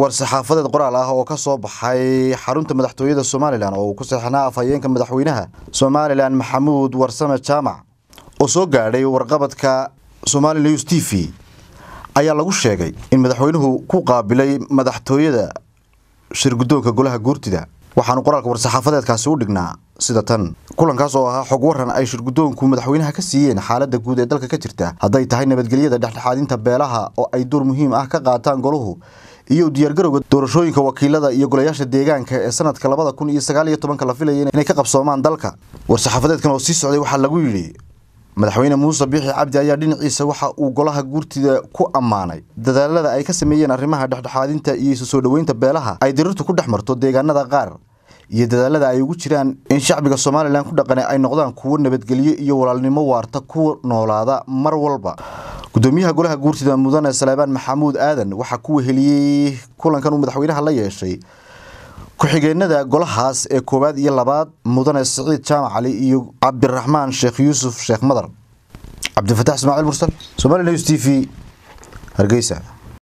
war-saxaafadeed qoraal ah oo ka soo baxay xarunta madaxtooyada somalilan oo uu ku seexnaa afhayeenka madaxweynaha somalilan maxamuud warsame jaamac oo soo gaadhay warqabadka somali news t v ayaa lagu sheegay in madaxweynuhu ku qaabilay madaxtooyada shirguddoonka golaha guurtida waxaanu qoraalka war-saxaafadeedkaasi u dhignaa sida tan kulankaas oo ahaa xog waran ay shirguddoonku madaxweynaha ka siiyeen xaaladda guud ee dalka ka jirta hadday tahay nabadgelyada dhexdhexaadinta beelaha oo ay door muhiim ah ka qaataan goluhu iyo diyaargarowga doorashooyinka wakiilada iyo golayaasha deegaanka ee sanadka labada kun iyo sagaal iyo tobanka la filaya inay ka qabsoomaan dalka war-saxaafadeedkan oo sii socday waxaa lagu yidhi madaxweyne muuse biixi cabdi ayaa dhinaciisa waxa uu golaha guurtida ku ammaanay dadaalada ay ka sameeyeen arrimaha dhexdhexaadinta iyo isu soo dhoweynta beelaha ay dirirtu ku dhex marto deegaanada qaar iyo dadaalada ay ugu jiraan in shacbiga somalilan ku dhaqane ay noqdaan kuwo nabadgelyo iyo walaalnimo waarta ku noolaada mar walba gudoomiyaha golaha guurtida mudane saleebaan maxamuud aadan waxaa ku weheliyey kulankan uu madaxweynaha la yeeshay ku-xigeenada golahaas ee koowaad iyo labaad mudane siciid jaamac cali iyo cabdiraxmaan sheekh yuusuf sheekh madar cabdifatax ismaaciil mursal somali news t v hargeysa